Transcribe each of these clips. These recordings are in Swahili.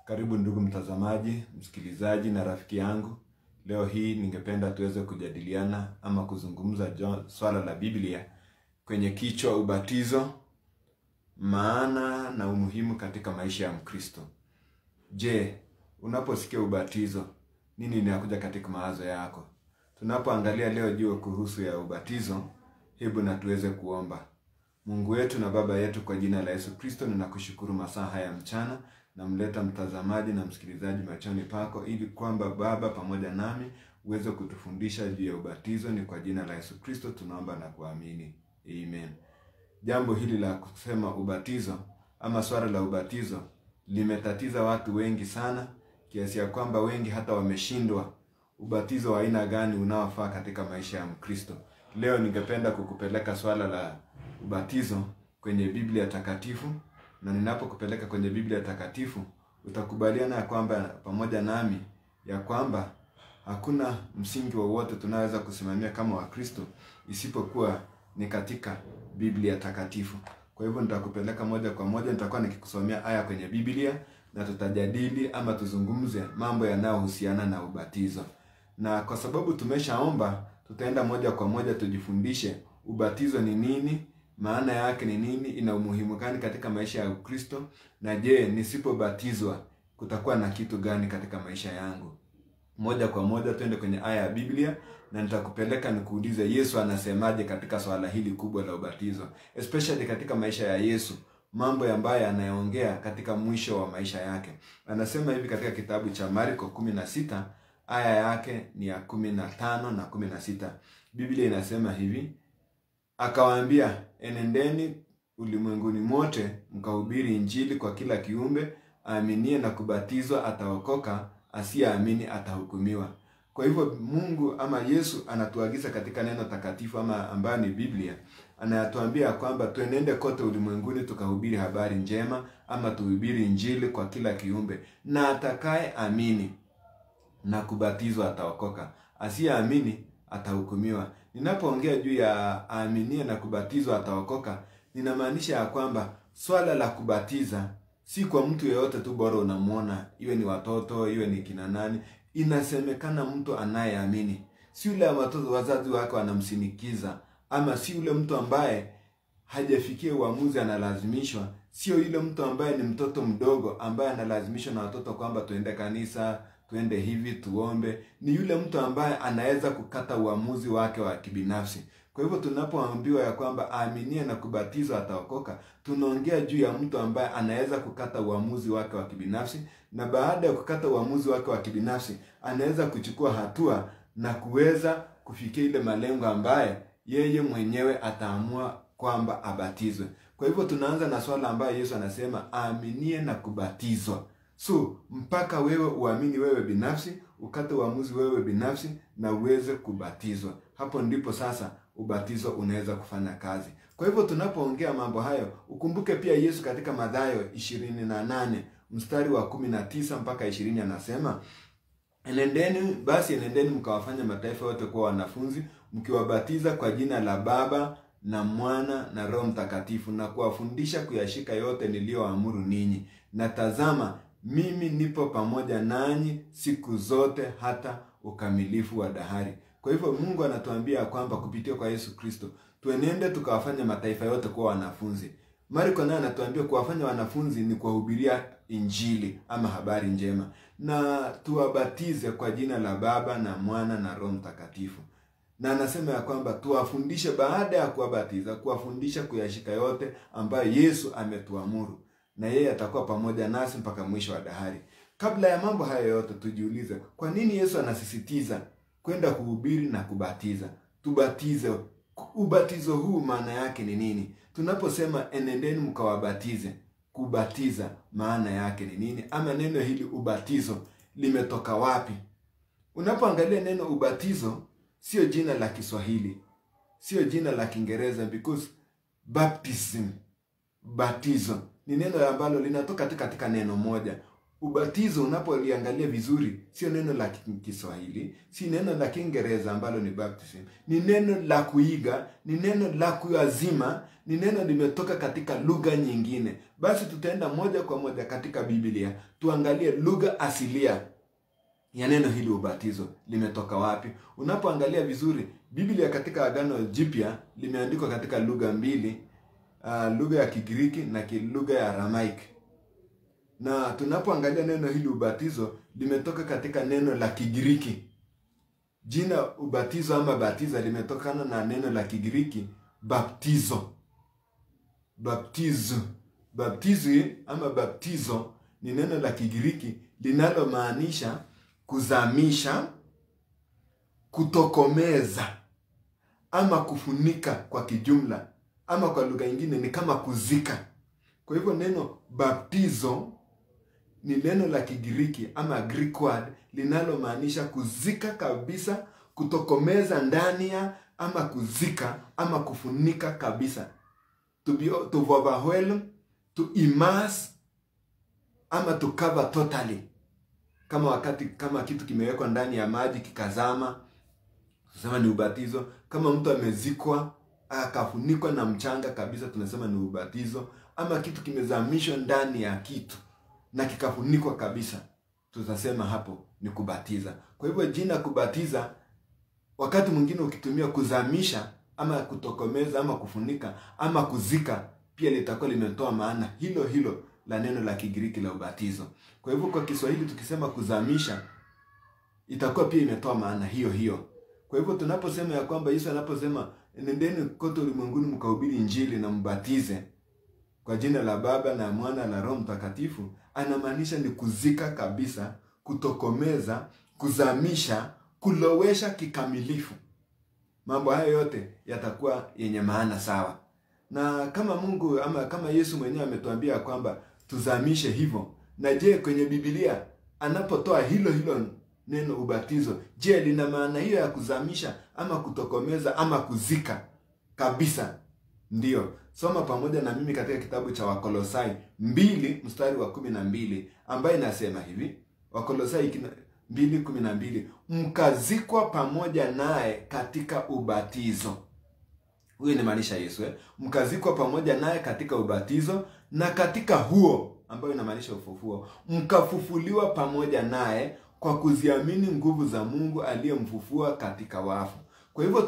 Karibu ndugu mtazamaji, msikilizaji na rafiki yangu. Leo hii ningependa tuweze kujadiliana ama kuzungumza jo- swala la Biblia kwenye kichwa ubatizo, maana na umuhimu katika maisha ya Mkristo. Je, unaposikia ubatizo, nini inakuja katika mawazo yako? Tunapoangalia leo juu kuhusu ya ubatizo, hebu na tuweze kuomba. Mungu wetu na Baba yetu, kwa jina la Yesu Kristo, ninakushukuru masaa haya mchana, namleta mtazamaji na msikilizaji machoni pako, ili kwamba Baba pamoja nami uweze kutufundisha juu ya ubatizo. Ni kwa jina la Yesu Kristo tunaomba na kuamini, amen. Jambo hili la kusema ubatizo ama swala la ubatizo limetatiza watu wengi sana, kiasi ya kwamba wengi hata wameshindwa ubatizo wa aina gani unaofaa katika maisha ya Mkristo. Leo ningependa kukupeleka swala la ubatizo kwenye Biblia takatifu, na ninapokupeleka kwenye Biblia takatifu utakubaliana ya kwamba pamoja nami ya kwamba hakuna msingi wowote tunaweza kusimamia kama Wakristo isipokuwa ni katika Biblia takatifu. Kwa hivyo nitakupeleka moja kwa moja, nitakuwa nikikusomea aya kwenye Biblia na tutajadili ama tuzungumze mambo yanayohusiana na ubatizo. Na kwa sababu tumeshaomba, tutaenda moja kwa moja tujifundishe ubatizo ni nini, maana yake ni nini, ina umuhimu gani katika maisha ya Ukristo, na je, nisipobatizwa kutakuwa na kitu gani katika maisha yangu? Moja kwa moja twende kwenye aya ya Biblia na nitakupeleka nikuulize Yesu anasemaje katika swala hili kubwa la ubatizo, especially katika maisha ya Yesu, mambo ambayo anayoongea katika mwisho wa maisha yake. Anasema hivi katika kitabu cha Marko 16 aya yake ni ya 15 na 16. Biblia inasema hivi, akawaambia, enendeni ulimwenguni mote mkahubiri Injili kwa kila kiumbe, aaminie na kubatizwa ataokoka, asiyeamini atahukumiwa. Kwa hivyo Mungu ama Yesu anatuagiza katika neno takatifu ama ambayo ni Biblia, anatuambia kwamba tuenende kote ulimwenguni tukahubiri habari njema ama tuhubiri Injili kwa kila kiumbe, na atakaye amini na kubatizwa ataokoka, asiyeamini atahukumiwa. Ninapoongea juu ya aaminie na kubatizwa ataokoka, ninamaanisha ya kwamba swala la kubatiza si kwa mtu yeyote tu, bora unamwona, iwe ni watoto, iwe ni kina nani. Inasemekana mtu anayeamini, si yule watoto wazazi wake wanamsinikiza, ama si yule mtu ambaye hajafikia uamuzi analazimishwa, sio yule mtu ambaye ni mtoto mdogo ambaye analazimishwa na watoto kwamba tuende kanisa, tuende hivi, tuombe. Ni yule mtu ambaye anaweza kukata uamuzi wake wa kibinafsi. Kwa hivyo tunapoambiwa ya kwamba aaminie na kubatizwa ataokoka, tunaongea juu ya mtu ambaye anaweza kukata uamuzi wake wa kibinafsi, na baada ya kukata uamuzi wake wa kibinafsi anaweza kuchukua hatua na kuweza kufikia ile malengo ambaye yeye mwenyewe ataamua kwamba abatizwe. Kwa hivyo tunaanza na swala ambayo Yesu anasema aaminie na kubatizwa. So mpaka wewe uamini wewe binafsi, ukate uamuzi wewe binafsi na uweze kubatizwa. Hapo ndipo sasa ubatizo unaweza kufanya kazi. Kwa hivyo tunapoongea mambo hayo, ukumbuke pia Yesu katika Mathayo 28 mstari wa 19 mpaka 20 anasema Enendeni basi, enendeni mkawafanya mataifa yote kuwa wanafunzi, mkiwabatiza kwa jina la Baba na Mwana na Roho Mtakatifu, na kuwafundisha kuyashika yote niliyoamuru ninyi, na tazama, mimi nipo pamoja nanyi siku zote hata ukamilifu wa dahari. Kwa hivyo Mungu anatuambia kwamba kupitia kwa Yesu Kristo tuenende tukawafanya mataifa yote kuwa wanafunzi. Marko naye anatuambia kuwafanya wanafunzi ni kuwahubiria Injili ama habari njema, na tuwabatize kwa jina la Baba na Mwana na Roho Mtakatifu. Na anasema ya kwamba tuwafundishe, baada ya kuwabatiza, kuwafundisha kuyashika yote ambayo Yesu ametuamuru, na yeye atakuwa pamoja nasi mpaka mwisho wa dahari. Kabla ya mambo haya yote, tujiulize kwa nini Yesu anasisitiza kwenda kuhubiri na kubatiza. Tubatize. Ubatizo huu maana yake ni nini? Tunaposema enendeni mkawabatize, kubatiza maana yake ni nini? Ama neno hili ubatizo limetoka wapi? Unapoangalia neno ubatizo, sio jina la Kiswahili, sio jina la Kiingereza, because baptism, batizo ni neno ambalo linatoka tu katika neno moja. ubatizo unapoliangalia vizuri sio neno la Kiswahili, si neno la Kiingereza ambalo ni baptism. Ni neno la kuiga, ni neno la kuazima, ni neno limetoka katika lugha nyingine. Basi tutaenda moja kwa moja katika Biblia, tuangalie lugha asilia ya neno hili ubatizo limetoka wapi. Unapoangalia vizuri Biblia katika Agano Jipya limeandikwa katika lugha mbili, uh, lugha ya Kigiriki na lugha ya Aramaiki na tunapoangalia neno hili ubatizo limetoka katika neno la Kigiriki. Jina ubatizo ama batiza limetokana na neno la Kigiriki baptizo. Baptizo, baptizo ama baptizo ni neno la Kigiriki linalomaanisha kuzamisha, kutokomeza ama kufunika kwa kijumla, ama kwa lugha nyingine ni kama kuzika. Kwa hivyo neno baptizo ni neno la Kigiriki ama Greek word linalomaanisha kuzika kabisa, kutokomeza ndani ya ama kuzika ama kufunika kabisa, to be to overwhelm, to immerse ama to cover totally, kama wakati kama kitu kimewekwa ndani ya maji kikazama, tunasema ni ubatizo. Kama mtu amezikwa akafunikwa na mchanga kabisa, tunasema ni ubatizo. Ama kitu kimezamishwa ndani ya kitu na kikafunikwa kabisa, tutasema hapo ni kubatiza. Kwa hivyo jina kubatiza, wakati mwingine ukitumia kuzamisha ama kutokomeza ama kufunika ama kuzika, pia litakuwa limetoa maana hilo hilo la neno la Kigiriki la ubatizo. Kwa hivyo kwa Kiswahili tukisema kuzamisha, itakuwa pia imetoa maana hiyo hiyo. Kwa hivyo tunaposema ya kwamba Yesu anaposema nendeni kote ulimwenguni mkahubiri Injili na mbatize kwa jina la Baba na Mwana na Roho Mtakatifu, anamaanisha ni kuzika kabisa, kutokomeza, kuzamisha, kulowesha kikamilifu. Mambo hayo yote yatakuwa yenye maana sawa, na kama Mungu ama kama Yesu mwenyewe ametuambia kwamba tuzamishe hivyo. Na je, kwenye Biblia anapotoa hilo hilo neno ubatizo, je, lina maana hiyo ya kuzamisha ama kutokomeza ama kuzika kabisa? Ndiyo, soma pamoja na mimi katika kitabu cha Wakolosai mbili mstari wa kumi na mbili ambaye inasema hivi, Wakolosai mbili kumi na mbili mkazikwa pamoja naye katika ubatizo. Huyu inamaanisha Yesu eh? Mkazikwa pamoja naye katika ubatizo, na katika huo ambayo inamaanisha ufufuo, mkafufuliwa pamoja naye kwa kuziamini nguvu za Mungu aliyemfufua katika wafu. Kwa hivyo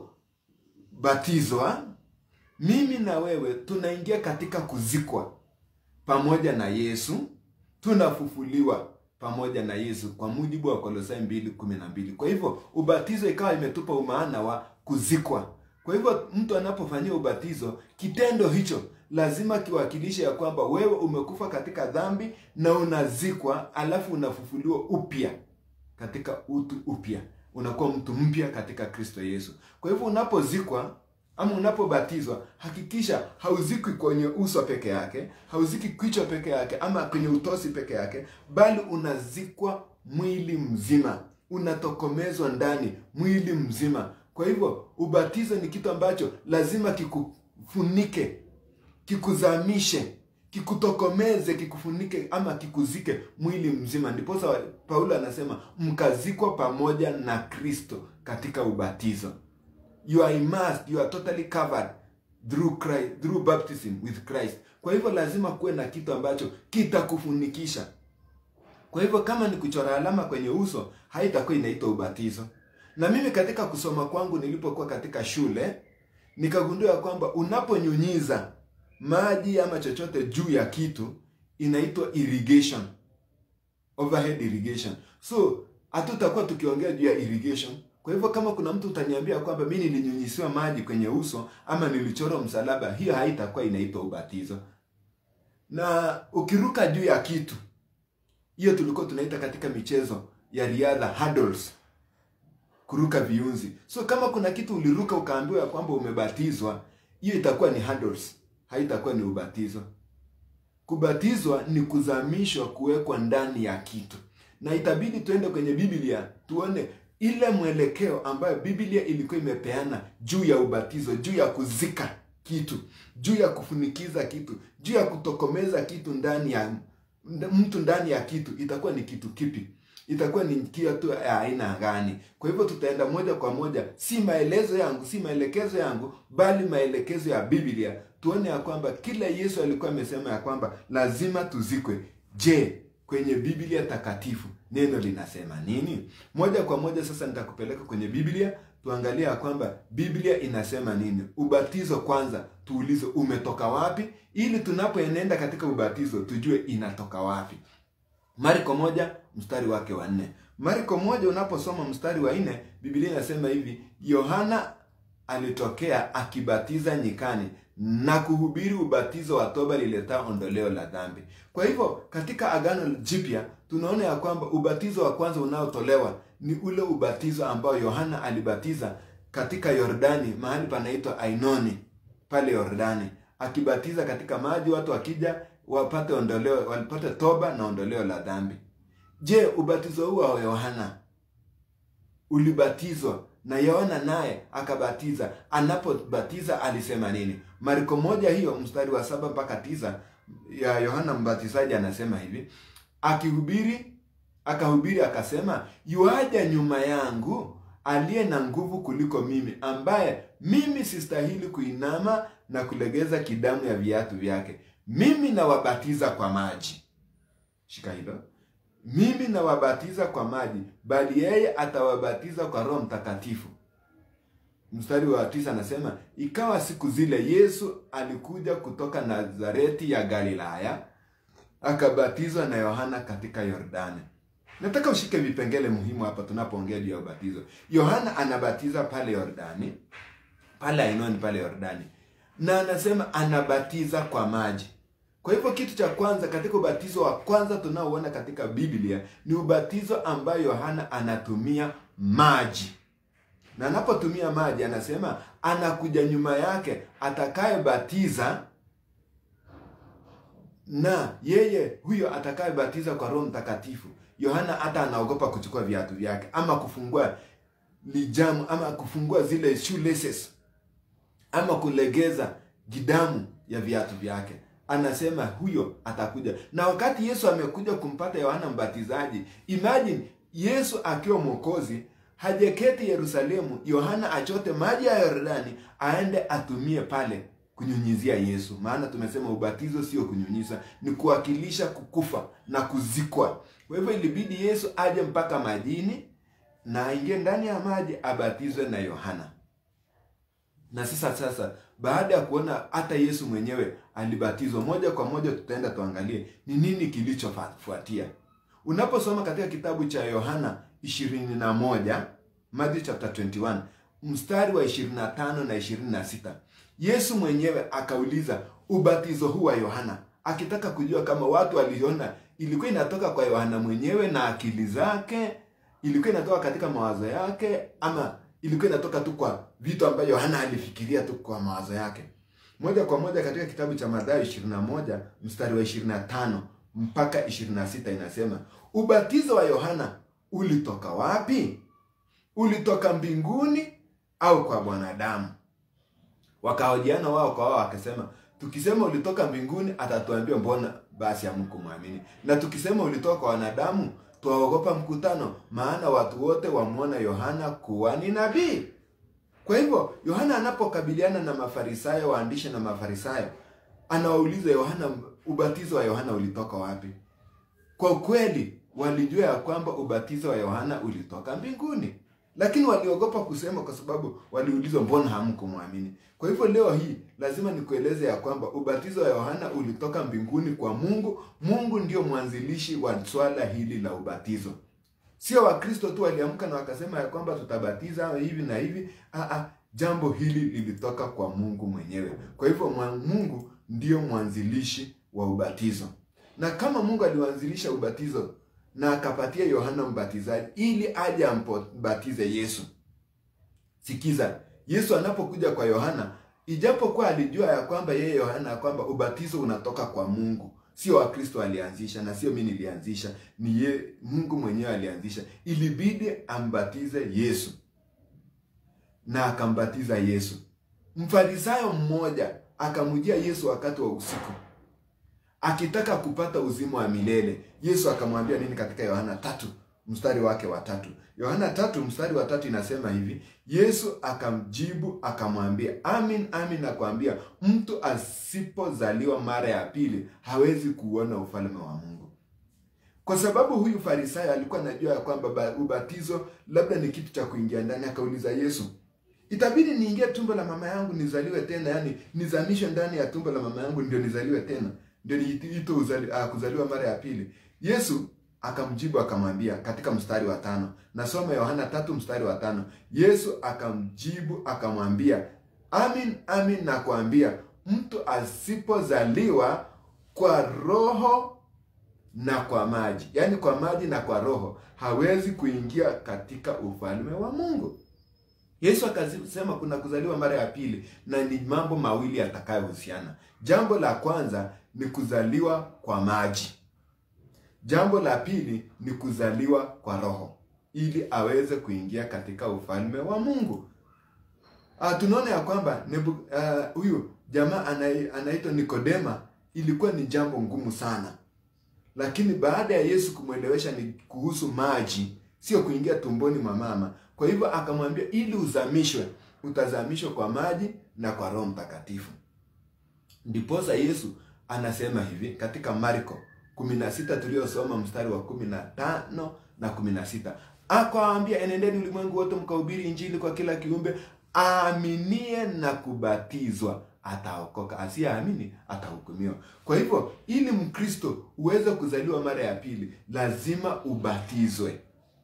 tunapobatizwa mimi na wewe tunaingia katika kuzikwa pamoja na Yesu, tunafufuliwa pamoja na Yesu kwa mujibu wa Kolosai mbili kumi na mbili. Kwa hivyo ubatizo ikawa imetupa umaana wa kuzikwa. Kwa hivyo mtu anapofanyia ubatizo, kitendo hicho lazima kiwakilishe ya kwamba wewe umekufa katika dhambi na unazikwa, alafu unafufuliwa upya katika utu upya, unakuwa mtu mpya katika Kristo Yesu. Kwa hivyo unapozikwa ama unapobatizwa hakikisha hauzikwi kwenye uso peke yake, hauziki kichwa peke yake ama kwenye utosi peke yake, bali unazikwa mwili mzima, unatokomezwa ndani mwili mzima. Kwa hivyo ubatizo ni kitu ambacho lazima kikufunike, kikuzamishe, kikutokomeze, kikufunike ama kikuzike mwili mzima. Ndiposa Paulo anasema mkazikwa pamoja na Kristo katika ubatizo. You are immersed, you are totally covered through Christ, through baptism with Christ. Kwa hivyo lazima kuwe na kitu ambacho kitakufunikisha. Kwa hivyo kama ni kuchora alama kwenye uso, haitakuwa inaitwa ubatizo. Na mimi katika kusoma kwangu nilipokuwa katika shule, nikagundua kwamba unaponyunyiza maji ama chochote juu ya kitu inaitwa irrigation. Overhead irrigation. So, hatutakuwa tukiongea juu ya irrigation. Kwa hivyo kama kuna mtu utaniambia kwamba mimi nilinyunyisiwa maji kwenye uso ama nilichora msalaba, hiyo haitakuwa inaitwa ubatizo. Na ukiruka juu ya kitu, hiyo tulikuwa tunaita katika michezo ya riadha hurdles, kuruka viunzi. So kama kuna kitu uliruka ukaambiwa kwamba umebatizwa, hiyo itakuwa ni hurdles, haitakuwa ni ubatizo. Kubatizwa ni kuzamishwa, kuwekwa ndani ya kitu, na itabidi tuende kwenye Biblia tuone ile mwelekeo ambayo Biblia ilikuwa imepeana juu ya ubatizo, juu ya kuzika kitu, juu ya kufunikiza kitu, juu ya kutokomeza kitu ndani ya mtu ndani ya kitu itakuwa ni kitu kipi itakuwa ni kitu ya aina gani kwa hivyo tutaenda moja kwa moja si maelezo yangu si maelekezo yangu bali maelekezo ya biblia tuone ya kwamba kila yesu alikuwa amesema ya kwamba lazima tuzikwe je kwenye biblia takatifu neno linasema nini moja kwa moja sasa nitakupeleka kwenye biblia tuangalie ya kwamba biblia inasema nini ubatizo kwanza tuulize umetoka wapi ili tunapoenenda katika ubatizo tujue inatoka wapi marko moja mstari wake wa nne marko moja unaposoma mstari wa nne biblia inasema hivi yohana alitokea akibatiza nyikani na kuhubiri ubatizo wa toba lileta ondoleo la dhambi kwa hivyo katika agano jipya tunaona ya kwamba ubatizo wa kwanza unaotolewa ni ule ubatizo ambao yohana alibatiza katika yordani mahali panaitwa ainoni pale yordani akibatiza katika maji watu wakija wapate ondoleo walipate toba na ondoleo la dhambi je ubatizo huu wa yohana ulibatizwa na yohana naye akabatiza anapobatiza alisema nini mariko moja hiyo mstari wa saba mpaka tisa ya yohana mbatizaji anasema hivi akihubiri akahubiri akasema yuaja nyuma yangu aliye na nguvu kuliko mimi ambaye mimi sistahili kuinama na kulegeza kidamu ya viatu vyake mimi nawabatiza kwa maji shika hilo mimi nawabatiza kwa maji bali yeye atawabatiza kwa roho mtakatifu mstari wa tisa anasema ikawa siku zile yesu alikuja kutoka nazareti ya galilaya akabatizwa na yohana katika yordani nataka ushike vipengele muhimu hapa tunapoongea juu ya ubatizo yohana anabatiza pale yordani pale ainoni pale yordani na anasema anabatiza kwa maji kwa hivyo kitu cha kwanza katika ubatizo wa kwanza tunaoona katika biblia ni ubatizo ambayo yohana anatumia maji na anapotumia maji anasema anakuja nyuma yake atakayebatiza na yeye huyo atakayebatiza kwa roho mtakatifu yohana hata anaogopa kuchukua viatu vyake ama kufungua lijamu ama kufungua zile shoelaces ama kulegeza gidamu ya viatu vyake anasema huyo atakuja na wakati yesu amekuja kumpata yohana mbatizaji imagine yesu akiwa mwokozi hajaketi yerusalemu yohana achote maji ya yordani aende atumie pale kunyunyizia yesu maana tumesema ubatizo sio kunyunyiza ni kuwakilisha kukufa na kuzikwa kwa hivyo ilibidi yesu aje mpaka majini na aingie ndani ya maji abatizwe na yohana na sasa sasa baada ya kuona hata yesu mwenyewe alibatizwa moja kwa moja tutaenda tuangalie ni nini kilichofuatia unaposoma katika kitabu cha yohana 21 Matthew chapter 21 mstari wa 25 na 26 yesu mwenyewe akauliza ubatizo huu wa yohana akitaka kujua kama watu waliona ilikuwa inatoka kwa yohana mwenyewe na akili zake ilikuwa inatoka katika mawazo yake ama ilikuwa inatoka tu kwa vitu ambavyo yohana alifikiria tu kwa mawazo yake moja kwa moja katika kitabu cha madhayo 21 mstari wa 25 mpaka 26 inasema ubatizo wa yohana ulitoka wapi ulitoka mbinguni au kwa mwanadamu wakahojiana wao kwa wao wakasema tukisema ulitoka mbinguni atatuambia mbona basi hamkumwamini na tukisema ulitoka kwa wanadamu twaogopa mkutano maana watu wote wamwona yohana kuwa ni nabii kwa hivyo yohana anapokabiliana na mafarisayo waandishi na mafarisayo anawauliza yohana ubatizo wa yohana ulitoka wapi kwa kweli walijua ya kwamba ubatizo wa yohana ulitoka mbinguni lakini waliogopa kusema kwa sababu waliulizwa mbona hamkumwamini kwa hivyo leo hii lazima nikueleze ya kwamba ubatizo wa yohana ulitoka mbinguni kwa mungu mungu ndio mwanzilishi wa swala hili la ubatizo sio wakristo tu waliamka na wakasema ya kwamba tutabatiza hivi na hivi Aa, jambo hili lilitoka kwa mungu mwenyewe kwa hivyo mungu ndio mwanzilishi wa ubatizo na kama mungu aliwanzilisha ubatizo na akapatia yohana mbatizaji ili aje ambatize yesu sikiza yesu anapokuja kwa yohana ijapokuwa alijua ya kwamba yeye yohana ya kwamba ubatizo unatoka kwa mungu sio wakristo alianzisha na sio mi nilianzisha ni ye, mungu mwenyewe alianzisha ilibidi ambatize yesu na akambatiza yesu mfarisayo mmoja akamjia yesu wakati wa usiku akitaka kupata uzima wa milele. Yesu akamwambia nini katika Yohana tatu mstari wake wa tatu? Yohana tatu mstari wa tatu inasema hivi, Yesu akamjibu akamwambia, amin amin nakwambia, mtu asipozaliwa mara ya pili hawezi kuona ufalme wa Mungu. Kwa sababu huyu Farisayo alikuwa anajua ya kwamba ubatizo labda ni kitu cha kuingia ndani, akauliza Yesu, itabidi niingie tumbo la mama yangu nizaliwe tena, yani nizamishwe ndani ya tumbo la mama yangu ndio nizaliwe tena, ndio niitwe uzali, uh, kuzaliwa mara ya pili? Yesu akamjibu akamwambia katika mstari wa tano, nasoma Yohana tatu mstari wa tano. Yesu akamjibu akamwambia, amin amin nakwambia, mtu asipozaliwa kwa roho na kwa maji, yaani kwa maji na kwa roho, hawezi kuingia katika ufalme wa Mungu. Yesu akasema kuna kuzaliwa mara ya pili, na ni mambo mawili yatakayohusiana. Jambo la kwanza ni kuzaliwa kwa maji. Jambo la pili ni kuzaliwa kwa roho ili aweze kuingia katika ufalme wa Mungu. Ah, tunaona ya kwamba huyu uh, jamaa anaitwa Nikodema, ilikuwa ni jambo ngumu sana, lakini baada ya Yesu kumwelewesha ni kuhusu maji, sio kuingia tumboni mwa mama. Kwa hivyo akamwambia, ili uzamishwe, utazamishwa kwa maji na kwa Roho Mtakatifu. Ndiposa Yesu anasema hivi katika Marko kumi na sita tuliosoma mstari wa kumi na tano na kumi na sita akawaambia, enendeni ulimwengu wote mkahubiri Injili kwa kila kiumbe, aaminie na kubatizwa ataokoka, asiyeamini atahukumiwa. Kwa hivyo, ili Mkristo uweze kuzaliwa mara ya pili, lazima ubatizwe,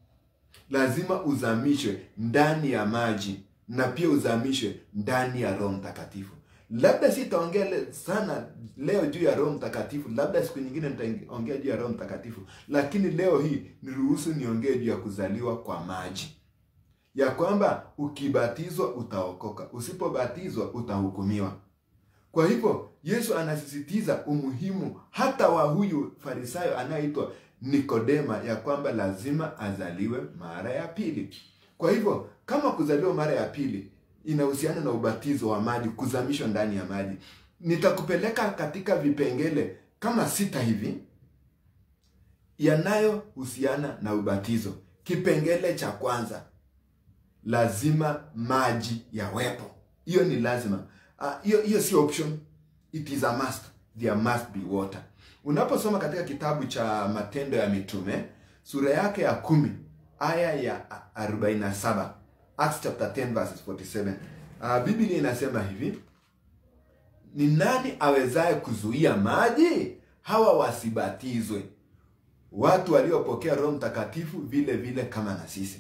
lazima uzamishwe ndani ya maji na pia uzamishwe ndani ya Roho Mtakatifu. Labda sitaongea sana leo juu ya Roho Mtakatifu, labda siku nyingine nitaongea juu ya Roho Mtakatifu, lakini leo hii niruhusu niongee juu ya kuzaliwa kwa maji, ya kwamba ukibatizwa utaokoka, usipobatizwa utahukumiwa. Kwa hivyo Yesu anasisitiza umuhimu hata wa huyu Farisayo anayeitwa Nikodema, ya kwamba lazima azaliwe mara ya pili. Kwa hivyo kama kuzaliwa mara ya pili inahusiana na ubatizo wa maji, kuzamishwa ndani ya maji. Nitakupeleka katika vipengele kama sita hivi yanayohusiana na ubatizo. Kipengele cha kwanza, lazima maji yawepo. Hiyo ni lazima, hiyo uh, hiyo si option, it is a must. There must be water. Unaposoma katika kitabu cha Matendo ya Mitume sura yake ya kumi aya ya 47 Acts chapter 10 verses 47. Uh, Biblia inasema hivi, ni nani awezaye kuzuia maji hawa wasibatizwe, watu waliopokea Roho Mtakatifu vile vile kama na sisi?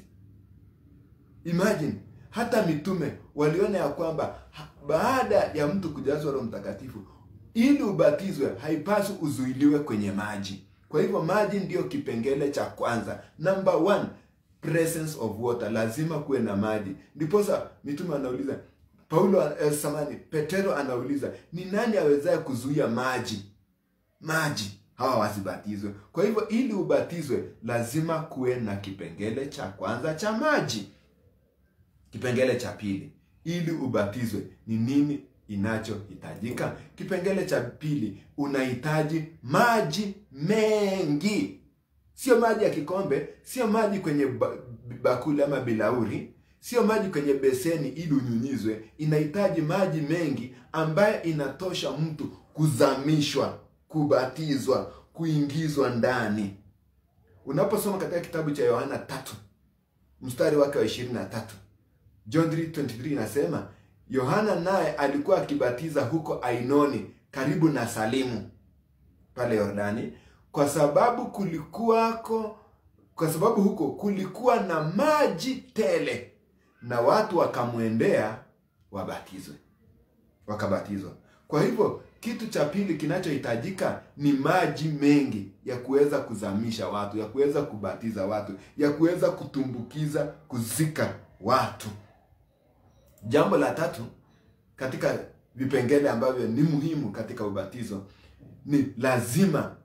Imagine, hata mitume waliona ya kwamba baada ya mtu kujazwa Roho Mtakatifu, ili ubatizwe haipaswi uzuiliwe kwenye maji. Kwa hivyo maji ndiyo kipengele cha kwanza, number one presence of water, lazima kuwe na maji. Ndiposa mitume anauliza Paulo, eh, samani Petero anauliza ni nani awezaye kuzuia maji maji hawa wasibatizwe? Kwa hivyo ili ubatizwe lazima kuwe na kipengele cha kwanza cha maji. Kipengele cha pili, ili ubatizwe ni nini inachohitajika? Kipengele cha pili, unahitaji maji mengi Sio maji ya kikombe, sio maji kwenye bakuli ama bilauri, sio maji kwenye beseni ili unyunyizwe. Inahitaji maji mengi ambayo inatosha mtu kuzamishwa, kubatizwa, kuingizwa ndani. Unaposoma katika kitabu cha Yohana tatu mstari wake wa ishirini na tatu John 3:23 inasema Yohana naye alikuwa akibatiza huko Ainoni karibu na Salimu pale Yordani kwa sababu kulikuwako kwa sababu huko kulikuwa na maji tele, na watu wakamwendea wabatizwe, wakabatizwa. Kwa hivyo kitu cha pili kinachohitajika ni maji mengi ya kuweza kuzamisha watu, ya kuweza kubatiza watu, ya kuweza kutumbukiza, kuzika watu. Jambo la tatu katika vipengele ambavyo ni muhimu katika ubatizo ni lazima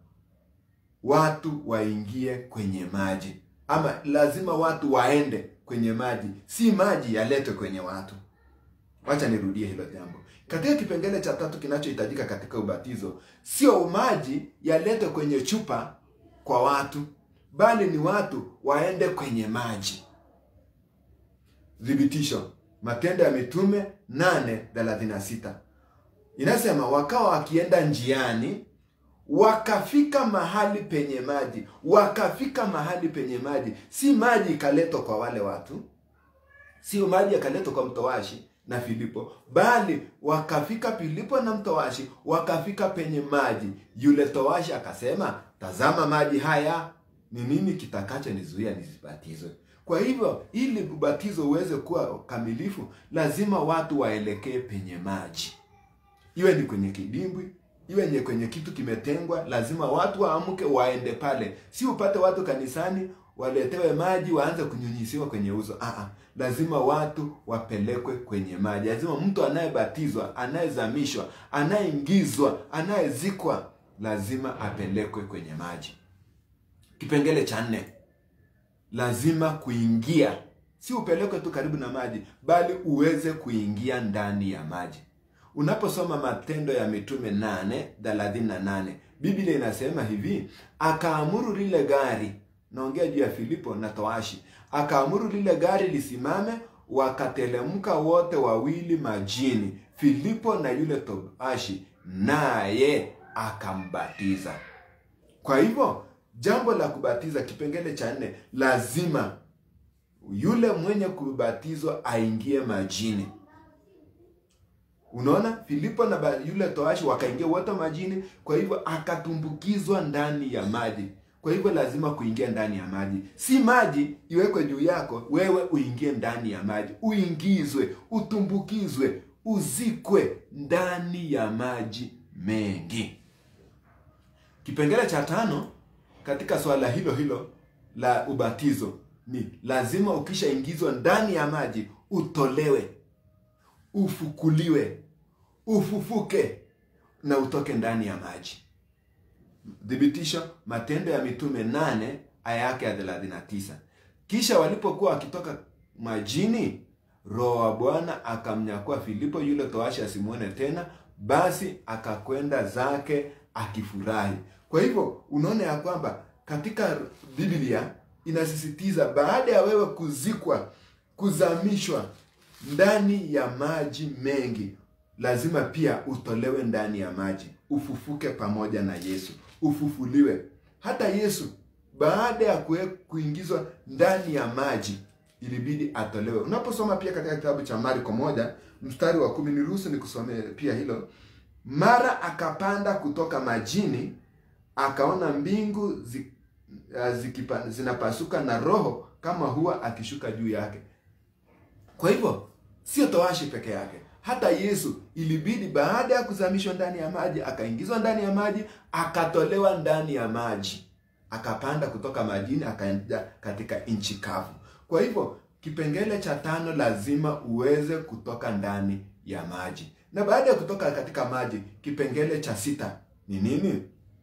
watu waingie kwenye maji, ama lazima watu waende kwenye maji, si maji yaletwe kwenye watu. Wacha nirudie hilo jambo. Katika kipengele cha tatu kinachohitajika katika ubatizo, sio maji yaletwe kwenye chupa kwa watu, bali ni watu waende kwenye maji. Thibitisho, Matendo ya Mitume 8:36 inasema, wakawa wakienda njiani wakafika mahali penye maji, wakafika mahali penye maji. Si maji ikaletwa kwa wale watu, sio maji yakaletwa kwa mtowashi na Filipo, bali wakafika Filipo na mtowashi, wakafika penye maji. Yule towashi akasema, tazama maji haya, ni nini kitakacho nizuia nisibatizwe? Kwa hivyo, ili ubatizo uweze kuwa kamilifu, lazima watu waelekee penye maji, iwe ni kwenye kidimbwi iwe nye kwenye kitu kimetengwa, lazima watu waamke waende pale. Si upate watu kanisani waletewe maji waanze kunyunyisiwa kwenye uso. Aa, lazima watu wapelekwe kwenye maji. Lazima mtu anayebatizwa, anayezamishwa, anayeingizwa, anayezikwa, lazima apelekwe kwenye maji. Kipengele cha nne, lazima kuingia, si upelekwe tu karibu na maji, bali uweze kuingia ndani ya maji. Unaposoma Matendo ya Mitume 8:38 Biblia inasema hivi, akaamuru lile gari, naongea juu ya Filipo na toashi, akaamuru lile gari lisimame, wakatelemka wote wawili majini, Filipo na yule toashi, naye akambatiza. Kwa hivyo jambo la kubatiza, kipengele cha nne, lazima yule mwenye kubatizwa aingie majini. Unaona, Filipo na yule toashi wakaingia wote majini, kwa hivyo akatumbukizwa ndani ya maji. Kwa hivyo lazima kuingia ndani ya maji, si maji iwekwe juu yako, wewe uingie ndani ya maji, uingizwe, utumbukizwe, uzikwe ndani ya maji mengi. Kipengele cha tano katika swala hilo hilo la ubatizo ni lazima ukishaingizwa ndani ya maji utolewe ufukuliwe, ufufuke na utoke ndani ya maji. Thibitisho, Matendo ya Mitume nane aya yake ya 39. Kisha walipokuwa wakitoka majini, Roho wa Bwana akamnyakua Filipo yule toashi asimwone tena, basi akakwenda zake akifurahi. Kwa hivyo unaona ya kwamba katika Biblia inasisitiza baada ya wewe kuzikwa, kuzamishwa ndani ya maji mengi, lazima pia utolewe ndani ya maji, ufufuke pamoja na Yesu, ufufuliwe. Hata Yesu baada ya kuingizwa ndani ya maji ilibidi atolewe. Unaposoma pia katika kitabu cha Marko moja mstari wa kumi, niruhusu nikusomee pia hilo. Mara akapanda kutoka majini, akaona mbingu zi, zikipa, zinapasuka na Roho kama huwa akishuka juu yake. Kwa hivyo sio towashi peke yake, hata Yesu ilibidi baada ya kuzamishwa ndani ya maji, akaingizwa ndani ya maji, akatolewa ndani ya maji, akapanda kutoka majini, akaenda katika nchi kavu. Kwa hivyo kipengele cha tano, lazima uweze kutoka ndani ya maji. Na baada ya kutoka katika maji, kipengele cha sita ni nini?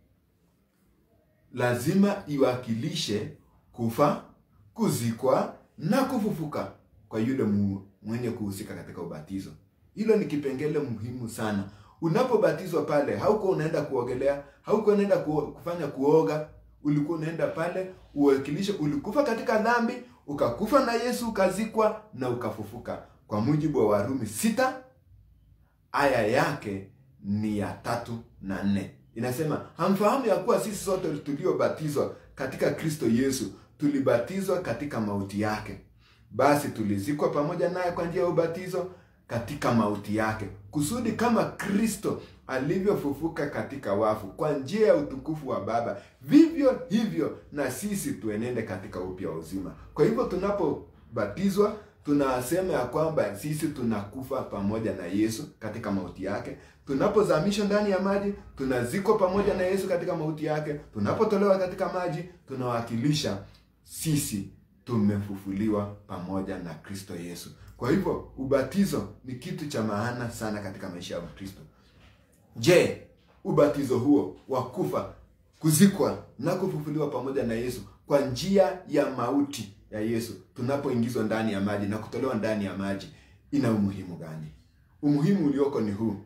Lazima iwakilishe kufa, kuzikwa na kufufuka kwa yule mwenye kuhusika katika ubatizo. Hilo ni kipengele muhimu sana. Unapobatizwa pale, hauko unaenda kuogelea, hauko unaenda kufanya kuoga, ulikuwa unaenda pale uwakilishe, ulikufa katika dhambi, ukakufa na Yesu, ukazikwa na ukafufuka. Kwa mujibu wa Warumi sita aya yake ni ya tatu na nne inasema, hamfahamu ya kuwa sisi sote tuliobatizwa katika Kristo Yesu tulibatizwa katika mauti yake basi tulizikwa pamoja naye kwa njia ya ubatizo katika mauti yake, kusudi kama Kristo alivyofufuka katika wafu kwa njia ya utukufu wa Baba, vivyo hivyo na sisi tuenende katika upya wa uzima. Kwa hivyo tunapobatizwa tunasema ya kwamba sisi tunakufa pamoja na Yesu katika mauti yake. Tunapozamishwa ndani ya maji, tunazikwa pamoja na Yesu katika mauti yake. Tunapotolewa katika maji, tunawakilisha sisi tumefufuliwa pamoja na Kristo Yesu. Kwa hivyo ubatizo ni kitu cha maana sana katika maisha ya Mkristo. Je, ubatizo huo wa kufa, kuzikwa na kufufuliwa pamoja na Yesu kwa njia ya mauti ya Yesu, tunapoingizwa ndani ya maji na kutolewa ndani ya maji, ina umuhimu gani? umuhimu ulioko ni huu.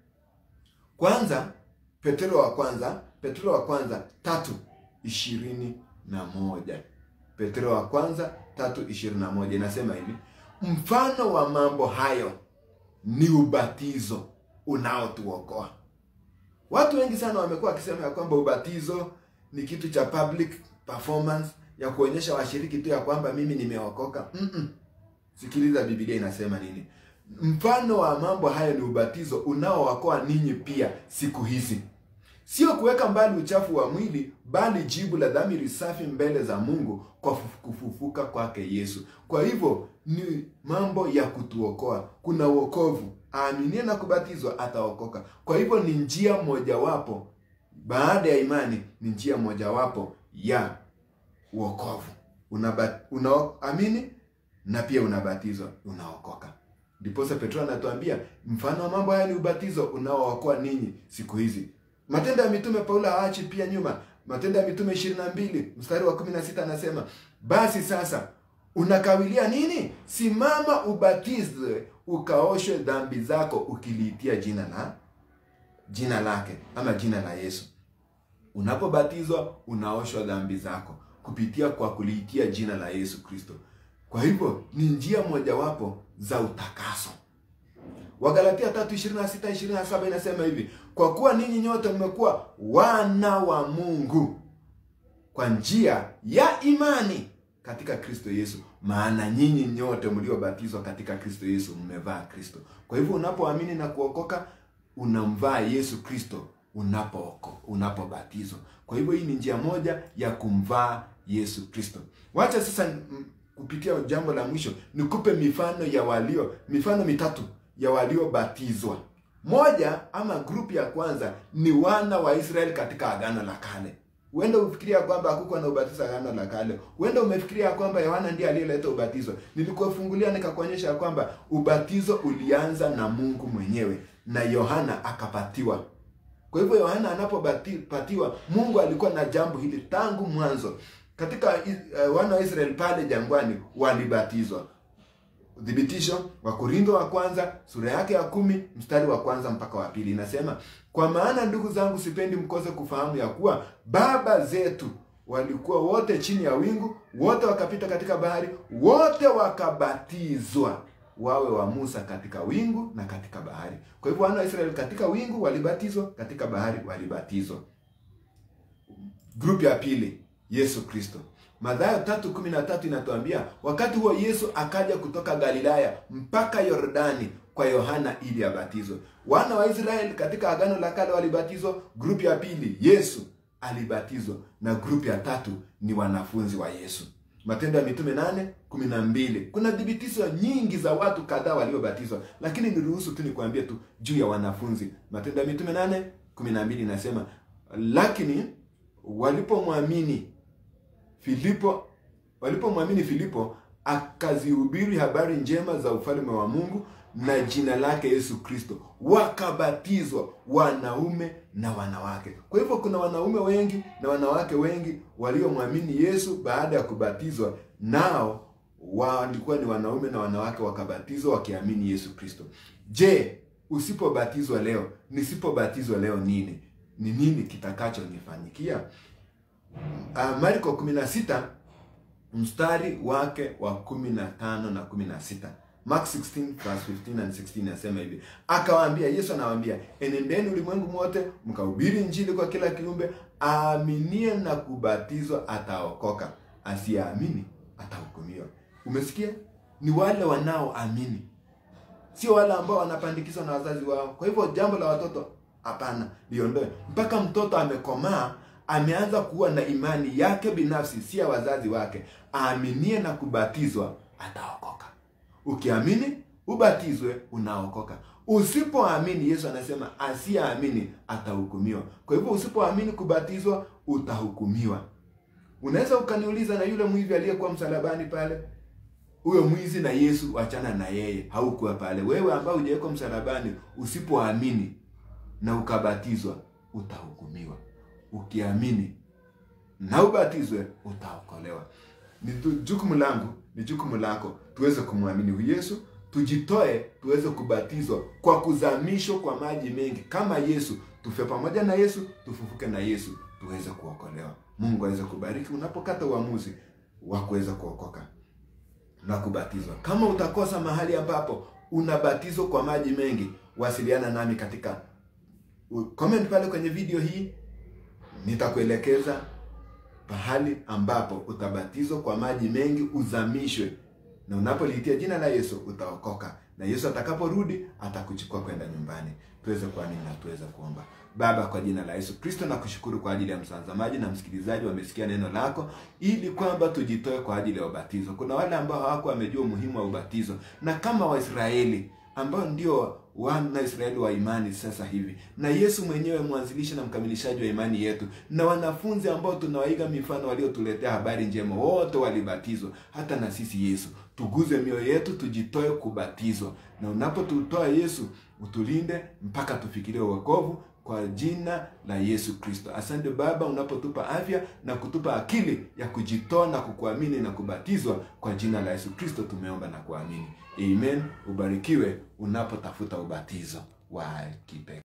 Kwanza, Petro wa kwanza, Petro wa kwanza tatu ishirini na moja Petro wa kwanza tatu ishirini na moja inasema hivi, mfano wa mambo hayo ni ubatizo unaotuokoa. Watu wengi sana wamekuwa wakisema ya kwamba ubatizo ni kitu cha public performance ya kuonyesha washiriki tu ya kwamba mimi nimeokoka. Mm-mm. Sikiliza Biblia inasema nini. Mfano wa mambo hayo ni ubatizo unaowakoa ninyi pia siku hizi, sio kuweka mbali uchafu wa mwili, bali jibu la dhamiri safi mbele za Mungu kwa kufufuka kwake Yesu. Kwa hivyo ni mambo ya kutuokoa. Kuna wokovu, aaminie na kubatizwa ataokoka. Kwa hivyo ni njia mojawapo, baada ya imani, ni njia mojawapo ya wokovu. Unaamini na pia unabatizwa, unaokoka. Ndiposa Petro anatuambia mfano wa mambo haya ni ubatizo unaookoa ninyi siku hizi. Matendo ya Mitume, Paulo haachi pia nyuma. Matendo ya Mitume 22 mstari wa 16 anasema, basi sasa unakawilia nini? Simama ubatizwe, ukaoshwe dhambi zako, ukiliitia jina la jina lake ama jina la Yesu. Unapobatizwa unaoshwa dhambi zako kupitia kwa kuliitia jina la Yesu Kristo. Kwa hivyo ni njia mojawapo za utakaso. Wagalatia 3:26 27 inasema hivi, kwa kuwa ninyi nyote mmekuwa wana wa Mungu kwa njia ya imani katika Kristo Yesu, maana nyinyi nyote mliobatizwa katika Kristo Yesu mmevaa Kristo. Kwa hivyo unapoamini na kuokoka unamvaa Yesu Kristo unapooko unapobatizwa. Kwa hivyo hii ni njia moja ya kumvaa Yesu Kristo. Wacha sasa kupitia jambo la mwisho nikupe mifano ya walio mifano mitatu ya waliobatizwa. Moja ama grupu ya kwanza ni wana wa Israeli katika Agano la Kale. Huenda ufikiria kwamba hakukuwa na ubatizo Agano la Kale. Huenda umefikiria kwamba Yohana ndiye aliyeleta ubatizo. Nilikufungulia nikakuonyesha kwamba ubatizo ulianza na Mungu mwenyewe na Yohana akapatiwa. Kwa hivyo Yohana anapopatiwa, Mungu alikuwa na jambo hili tangu mwanzo. Katika uh, wana wa Israeli pale jangwani walibatizwa. Uthibitisho wa Korintho wa kwanza sura yake ya kumi mstari wa kwanza mpaka wa pili inasema, kwa maana ndugu zangu, sipendi mkose kufahamu ya kuwa baba zetu walikuwa wote chini ya wingu, wote wakapita katika bahari, wote wakabatizwa wawe wa Musa katika wingu na katika bahari. Kwa hivyo wana wa Israeli katika wingu walibatizwa, katika bahari walibatizwa. Grupu ya pili, Yesu Kristo. Mathayo tatu kumi na tatu inatuambia wakati huo Yesu akaja kutoka Galilaya mpaka Yordani kwa Yohana ili abatizwe. Wana wa Israeli katika Agano la Kale walibatizwa. Grupu ya pili, Yesu alibatizwa, na grupu ya tatu ni wanafunzi wa Yesu. Matendo ya Mitume nane kumi na mbili. Kuna thibitisho nyingi za watu kadhaa waliobatizwa, lakini niruhusu tu nikwambie tu juu ya wanafunzi. Matendo ya Mitume nane kumi na mbili inasema lakini walipomwamini Filipo walipomwamini Filipo akazihubiri habari njema za ufalme wa Mungu na jina lake Yesu Kristo, wakabatizwa wanaume na wanawake. Kwa hivyo kuna wanaume wengi na wanawake wengi waliomwamini Yesu baada ya kubatizwa, nao walikuwa ni wanaume na wanawake wakabatizwa wakiamini Yesu Kristo. Je, usipobatizwa leo, nisipobatizwa leo, nini ni nini kitakachonifanyikia? Uh, Marko 16 mstari wake wa 15 na 16. Mark 16 verse 15 and 16 inasema hivi, akawaambia, Yesu anawaambia, enendeni ulimwengu mote mkahubiri Injili kwa kila kiumbe, aaminie na kubatizwa ataokoka, asiyeamini atahukumiwa. Umesikia? Ni wale wanaoamini, sio wale ambao wanapandikizwa na wazazi wao. Kwa hivyo jambo la watoto hapana, liondoe mpaka mtoto amekomaa ameanza kuwa na imani yake binafsi, si ya wazazi wake. Aaminie na kubatizwa ataokoka. Ukiamini ubatizwe, unaokoka. Usipoamini, Yesu anasema asiyeamini atahukumiwa. Kwa hivyo usipoamini kubatizwa, utahukumiwa. Unaweza ukaniuliza, na yule mwizi aliyekuwa msalabani pale, huyo mwizi na Yesu, wachana na yeye, haukuwa pale. Wewe ambao hujawekwa msalabani, usipoamini na ukabatizwa, utahukumiwa. Ukiamini na ubatizwe utaokolewa. Ni jukumu langu, ni jukumu lako tuweze kumwamini huyu Yesu, tujitoe tuweze kubatizwa kwa kuzamishwa kwa maji mengi kama Yesu, tufe pamoja na Yesu, tufufuke na Yesu, tuweze kuokolewa. Mungu aweze kubariki unapokata uamuzi wa kuweza kuokoka na kubatizwa. Kama utakosa mahali ambapo unabatizwa kwa maji mengi, wasiliana nami katika comment pale kwenye video hii, nitakuelekeza pahali ambapo utabatizwa kwa maji mengi, uzamishwe, na unapoliitia jina la Yesu utaokoka, na Yesu atakaporudi atakuchukua kwenda nyumbani. Tuweze kuamini na tuweze kuomba. Baba, kwa jina la Yesu Kristo, na kushukuru kwa ajili ya mtazamaji na msikilizaji wamesikia neno lako, ili kwamba tujitoe kwa ajili ya ubatizo. Kuna wale ambao hawako wamejua umuhimu wa ubatizo, na kama Waisraeli ambao ndio wana Israeli wa imani sasa hivi, na Yesu mwenyewe mwanzilishi na mkamilishaji wa imani yetu, na wanafunzi ambao tunawaiga mifano waliotuletea habari njema, wote walibatizwa. Hata na sisi Yesu, tuguze mioyo yetu, tujitoe kubatizwa, na unapotutoa Yesu, utulinde mpaka tufikirie wokovu kwa jina la Yesu Kristo. Asante Baba, unapotupa afya na kutupa akili ya kujitoa na kukuamini na kubatizwa kwa jina la Yesu Kristo, tumeomba na kuamini. Amen. Ubarikiwe unapotafuta ubatizo wa kipekee.